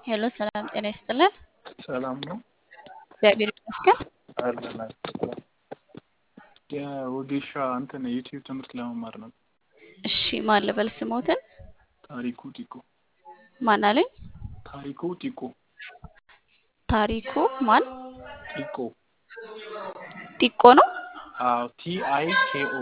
ሄሎ ሰላም ጤና ይስጥልን። ሰላም ነው እግዚአብሔር ይመስገን። አለን የወጌሻ እንትን የዩቲዩብ ትምህርት ለመማር ነው። እሺ ማን ልበል ስሞትን? ታሪኩ ጢቆ ማን አለኝ? ታሪኩ ጢቆ ታሪኩ ማን? ጢቆ ጢቆ ነው? አዎ ቲ አይ ኬ ኦ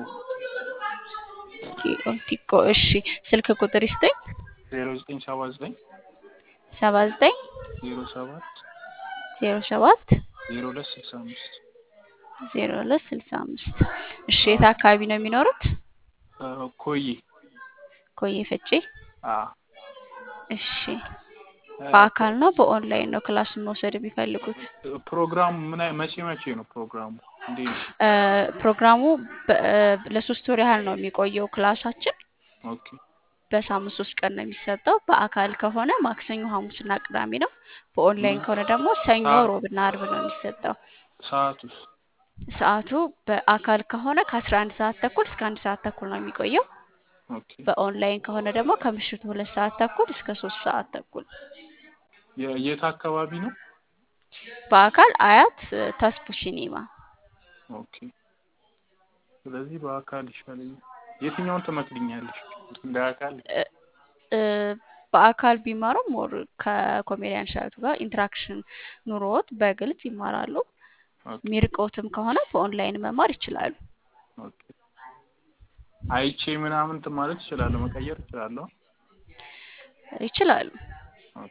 ጢቆ ጢቆ። እሺ ስልክ ቁጥር ይስጠኝ። ዜሮ ዘጠኝ ሰባ ዘጠኝ ሰባ ዘጠኝ ዜሮ ሰባት ዜሮ ሰባት ዜሮ ሁለት ስልሳ አምስት ዜሮ ሁለት ስልሳ አምስት እሺ የት አካባቢ ነው የሚኖሩት? ኮዬ ኮዬ ፈጬ። አ እሺ በአካል ነው በኦንላይን ነው ክላሱን መውሰድ የሚፈልጉት? ፕሮግራሙ ምን አይ- መቼ መቼ ነው ፕሮግራሙ? እንዴት ነው? እ ፕሮግራሙ በ- ለሶስት ወር ያህል ነው የሚቆየው ክላሳችን። ኦኬ በሳምንት ሶስት ቀን ነው የሚሰጠው። በአካል ከሆነ ማክሰኞ፣ ሐሙስና ቅዳሜ ነው። በኦንላይን ከሆነ ደግሞ ሰኞ፣ ሰዓት- ሮብና አርብ ነው የሚሰጠው። ሰዓቱስ? ሰዓቱ በአካል ከሆነ ከአስራ አንድ ሰዓት ተኩል እስከ አንድ ሰዓት ተኩል ነው የሚቆየው። ኦኬ በኦንላይን ከሆነ ደግሞ ከምሽቱ ሁለት ሰዓት ተኩል እስከ ሶስት ሰዓት ተኩል። የ- የት አካባቢ ነው? በአካል አያት እ፣ ተስፉ ሲኒማ። ኦኬ ስለዚህ በአካል ይሻለኛል። የትኛውን ትመክልኛለሽ? እንደ አካል እ፣ እ፣ በአካል ቢማሩ ሞር ከኮሜዲያን ሻቱ ጋር ኢንትራክሽን ኑሮት በግልጽ ይማራሉ። ኦኬ ሚርቆትም ከሆነ በኦንላይን መማር ይችላሉ። ኦኬ አይቼ ምናምን እንትን ማለት እችላለሁ፣ መቀየር እችላለሁ። ይችላሉ። ኦኬ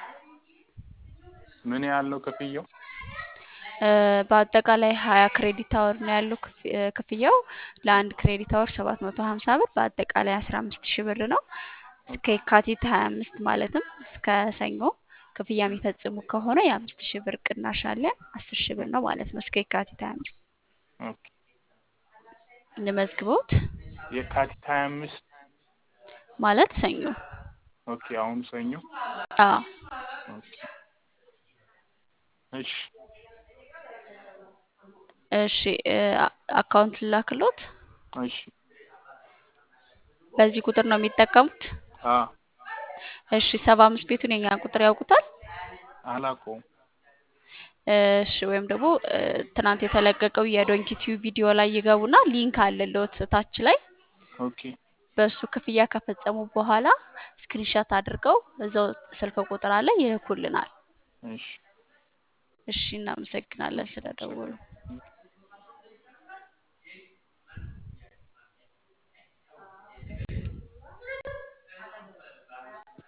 ምን ያህል ነው ክፍያው? እ፣ በአጠቃላይ ሀያ ክሬዲት አወር ነው ያለው ክፍ- እ፣ ክፍያው ለአንድ ክሬዲት አወር ሰባት መቶ ሀምሳ ብር በአጠቃላይ አስራ አምስት ሺህ ብር ነው። እስከ የካቲት ሀያ አምስት ማለትም እስከ ሰኞ ክፍያ የሚፈጽሙ ከሆነ የአምስት ሺህ ብር ቅናሽ አለ። አስር ሺህ ብር ነው ማለት ነው። እስከ የካቲት ሀያ አምስት ኦኬ እንመዝግቦት የካቲት ሀያ አምስት ማለት ሰኞ። ኦኬ አሁን ሰኞ አዎ ኦኬ እሺ እሺ እ፣ አ- አካውንት ላክሎት። እሺ በዚህ ቁጥር ነው የሚጠቀሙት። አ እሺ ሰባ አምስት ቤቱን የኛ ቁጥር ያውቁታል። አላውቀውም። እሺ ወይም ደግሞ እ፣ ትናንት የተለቀቀው የዶንኪ ቲዩብ ቪዲዮ ላይ ይገቡና ሊንክ አለልዎት ታች ላይ ኦኬ በሱ ክፍያ ከፈጸሙ በኋላ ስክሪንሻት አድርገው እዛው ስልክ ቁጥር አለ ይልኩልናል። እሺ እሺ እናመሰግናለን ስለደወሉ።